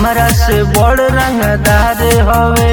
हमरा से बड़ रंगदार हवे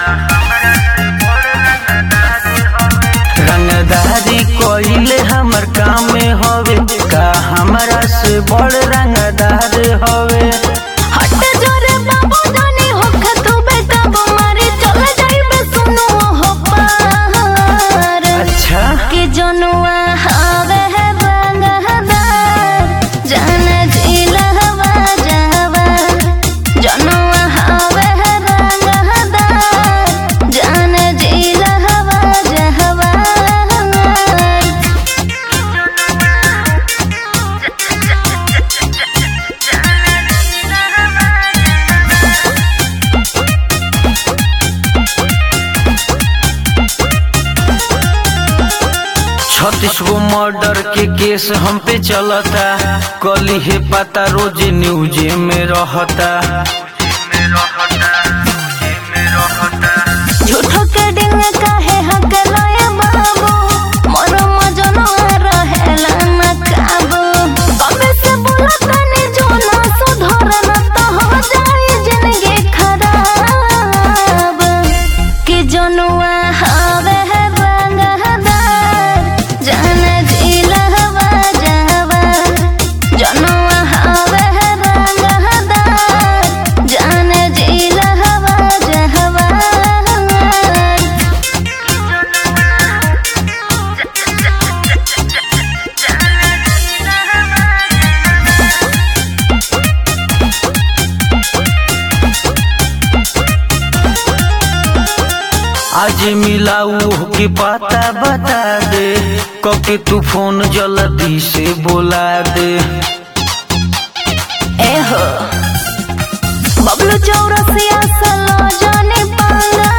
रंगदारी कोइले हमर काम में हवे का हमरा से बड़ रंगदार हवे हट जोरे बाबू जानी होख तू बेटा मारे चल जाइबे सुनो हो पार अच्छा कि जनुआ हवे है रंगदार जान जिला हवा जावा जनुआ हवे है रंगदार जान जिला हवा जावा छत्तीस गो मर्डर के केस हम पे चलता कली है पता रोज न्यूज में रहता झूठो के डिंग काहे हक लय बाबू मोर मजनो रहेला न काबू कबे से बोला तने जो ना सुधर न तो हो जाए जिंदगी खराब कि जनुआ हवे है रंगदार जान जिला हवा जावा जनुआ हवे है रंगदार जान जिला हवा जावा आज मिलाऊ के पता बता दे कके तू फोन जल्दी से बोला दे एहो बबलू चौरसिया सलो जाने पांगा